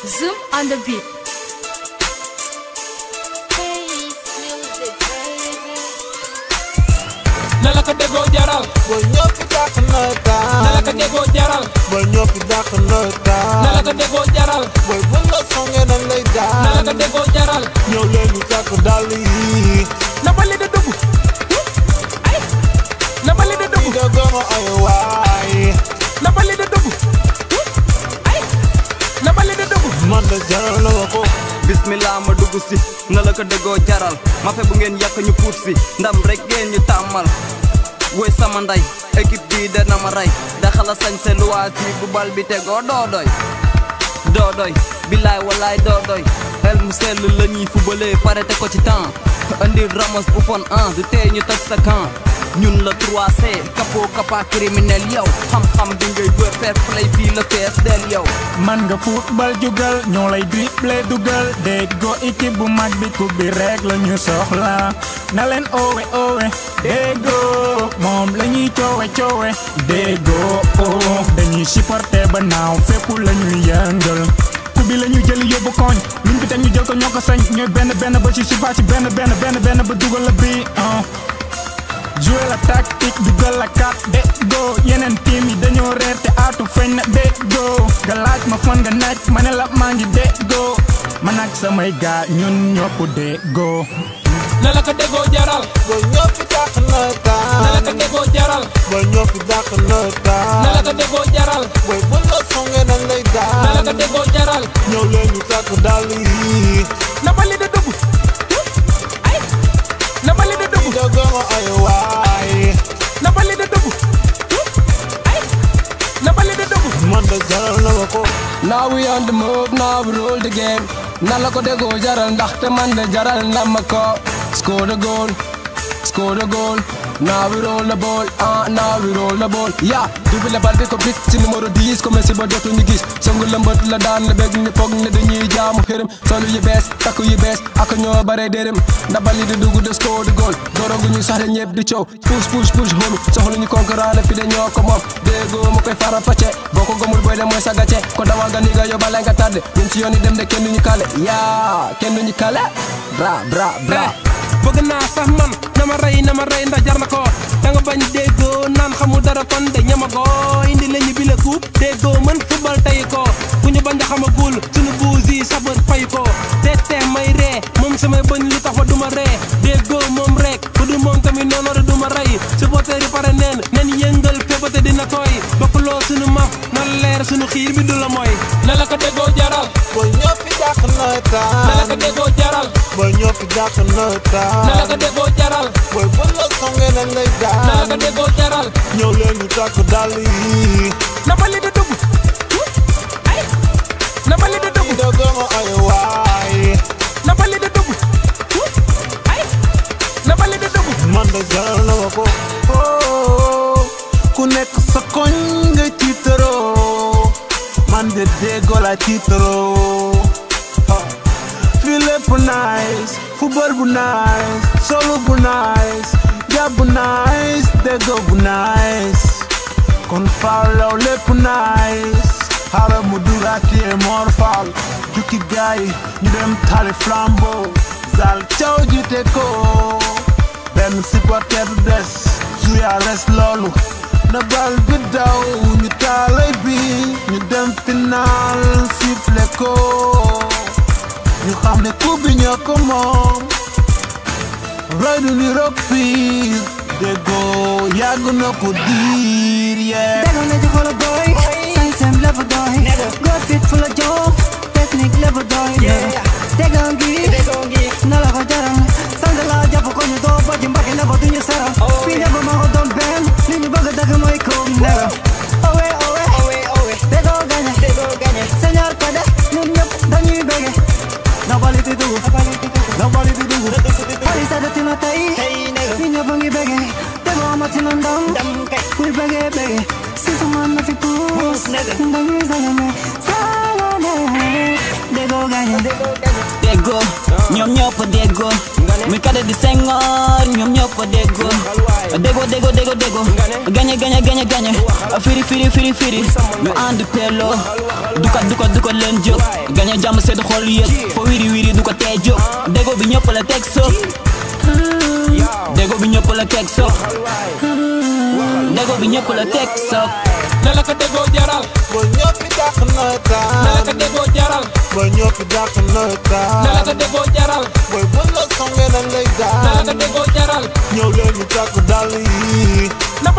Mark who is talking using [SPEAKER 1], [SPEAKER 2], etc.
[SPEAKER 1] Zoom on the beat.
[SPEAKER 2] na la ko déggoo jaral
[SPEAKER 3] ba ñëpp dàq na
[SPEAKER 2] na la ko
[SPEAKER 3] taan
[SPEAKER 2] déggoo jaral
[SPEAKER 3] ba ñëpp dàq na
[SPEAKER 2] na la ko
[SPEAKER 3] taan
[SPEAKER 2] déggoo jaral
[SPEAKER 3] booy bu la songee dañ lay
[SPEAKER 2] na la ko
[SPEAKER 3] daan
[SPEAKER 2] déggoo jaral
[SPEAKER 3] ñëw leen ñu takk dàll yi
[SPEAKER 2] na bali di dugg ay na bali di
[SPEAKER 3] di
[SPEAKER 2] dugg
[SPEAKER 3] da gën a ay waay
[SPEAKER 2] na bali di dugg ay na bali di dugg
[SPEAKER 3] man de jaral na ma ko
[SPEAKER 4] bismillah ma dugg si na la ko déggoo jaral ma fe bu ngeen yàq ñu puut si ndam rek ngeen ñu tàmmal woy sama nday équipe bii dana ma rey daxala sañ se luwaasi bu bal bi tegoo doo doy doo doy billaay wallaay doo doy xel mu sell la ñuy fubalee pare te ko ci temps andi ramos bu fon an du tee ñu toj sa camp ñun la 3C capot capa criminel yow xam-xam bi ngay wër fair play fii la fees del yow
[SPEAKER 5] man nga football jugal ñoo lay dribble dugal déggoo équipe bu mag bi coupe bi rek la ñu soxla na leen owe owe déggoo moom la ñuy coowe coowe déggoo oh dañuy supporter ba naaw fépp la ñuy yëngal coupe bi la ñuy jël yóbbu koñ luñ fi teg ñu jël ko ñoo ko sañ ñooy benn benn ba ci surface ci benn benn benn benn ba dugal la bii ah jouer la tactique dugal la kat déggoo yeneen team yi dañoo reer te aatu feeñ na déggoo nga laaj ma fan nga nekk ma ne la maa ngi déggoo man ak samay gaa ñun ñoo ko déggoo
[SPEAKER 2] na la ko déggoo jaral
[SPEAKER 3] ba ñëpp dàq na
[SPEAKER 2] na la ko
[SPEAKER 3] taan
[SPEAKER 2] déggoo jaral
[SPEAKER 3] ba ñëpp dàq na
[SPEAKER 2] na la ko
[SPEAKER 3] taan
[SPEAKER 2] déggoo jaral
[SPEAKER 3] booy bu la songee dañ lay
[SPEAKER 2] na la ko
[SPEAKER 3] daan
[SPEAKER 2] déggoo jaral
[SPEAKER 3] ñëw leen ñu takk dàll yi
[SPEAKER 2] na bali di dugg ay na bali di
[SPEAKER 3] di
[SPEAKER 2] dugg
[SPEAKER 3] da gën a ay waay
[SPEAKER 2] na bali di dugg ay na bali di dugg
[SPEAKER 3] man de jaral na ma ko
[SPEAKER 6] Now we on the move, now we rule the game. Na la ko déggoo jaral ndaxte man de jaral na ma ko. Score the goal, score the goal. Now we roll the ball, ah, now we roll the ball. Yeah, double la bal bi ko bit ci numéro 10 comme si ba dootu ñu gis. Songu la mbët la daan la bëgg ñu foog ne dañuy jaamu xërëm. Solu yu bees, takku yu bees, ak ñoo bare dërëm. Ndabali di dugg de score the goal. Dorogu ñu sax ñëpp di coow. Push push push homie, soxla ñu concurrent la fi de ñoo ko moom. Déggoo ma koy faram fàcce, boo ko gëmul boy de mooy sa gàcce. Ko dawal nga ni nga yóbbaale nga tardé. Ñun ci yoon yi dem de kenn du ñu kale. yaa kenn du ñu kale. Bra bra bra.
[SPEAKER 2] bëgg naa sax man na ma rey na ma rey ndax jar na ko da nga bañ déggoo naan xamul dara kon de ñamagoo indi la ñu bi la coupe déggoo mën football tey ko ku ñu bañ a xamagul suñu buus yi sabar fay ko te te may ree moom samay bëñ lu tax fa duma ree déggoo moom rek ku du moom tamit noonu la duma rey supporter yi pare neen nen yëngal féppate dina tooy bokkuloo suñu maf na leer suñu xiir bi du la mooy na la ko déggoo jaral
[SPEAKER 3] ba ñëpp dàq na
[SPEAKER 2] na la ko
[SPEAKER 3] taan
[SPEAKER 2] déggoo jaral
[SPEAKER 3] ba ñëpp dàq na
[SPEAKER 2] na la ko
[SPEAKER 3] taan
[SPEAKER 2] déggoo jaral
[SPEAKER 3] booy bu la songee dañ lay
[SPEAKER 2] na la ko
[SPEAKER 3] daan
[SPEAKER 2] déggoo jaral
[SPEAKER 3] ñëw leen ñu takk dàll yi
[SPEAKER 2] na bali di dugg ay na bali di
[SPEAKER 3] di
[SPEAKER 2] dugg
[SPEAKER 3] da gën a ay waay
[SPEAKER 2] na bali di dugg ay na bali di dugg
[SPEAKER 3] man de jaral na ma ko oh ku nekk sa koñ nga tiitaroo man de déggoo la tiitaroo ah. fii lépp nice football bu nice solo bu nice jàpp bu nice déggoo bu nice kon faalaw lépp nice xaaral mu dugaatee Mor Fall jukki gaay ñu dem tali flambeau zal caw jiite ko benn supporter du des suya res loolu na bal bi daw ñu taalay bi ñu dem final sifflé ko ñu xam ne coupe bi ñoo ko moom roy du ni rock piir déggoo yàgg na ko diir yee
[SPEAKER 7] Dego na jox la boy sañ-sañ la fa doy góor fit fu la jox technique la fa doy Dego ngi na la ko jaral sant la jàpp ko ñu doo ba ji mbake na fa duñu seral fii ñëpp ma ko doon benn li ñu bëgg dëgg mooy koom nero owe owe Dego gañe señor Kade ñun ñëpp dañuy bëgge nobali di dugg nobali di dugg xali sa dëtti na tey fii ñëpp ngi bëgge Dego amati na ndam kuy bëgge bëgge si sama na fi puus dañuy sagane sagane Dego gañe
[SPEAKER 4] déggoo ñoom ñëpp déggoo mi kade di sengoor ñoom ñëpp déggoo déggoo déggoo déggoo déggoo gañe gañe gañe gañe firi firi firi firi ñu ànd peloo dukat dukat dukat leen jóg gañe
[SPEAKER 1] jàmm sedd xol yëg fo wiri wiri du ko tee jóg dégo bi ñëpp la teg so dégo bi ñëpp la teg so dégo bi ñëpp la teg so
[SPEAKER 2] na la ko déggoo jaral
[SPEAKER 3] ba ñëpp dàq
[SPEAKER 2] na la ko
[SPEAKER 3] nawetaan
[SPEAKER 2] déggoo jaral
[SPEAKER 3] ba ñëpp dàq
[SPEAKER 2] na la ko
[SPEAKER 3] nawetaan
[SPEAKER 2] déggoo jaral
[SPEAKER 3] booy bu la songee dañ lay
[SPEAKER 2] na la ko
[SPEAKER 3] daan
[SPEAKER 2] déggoo jaral
[SPEAKER 3] ñëw leen ñu takk dàll yi
[SPEAKER 2] na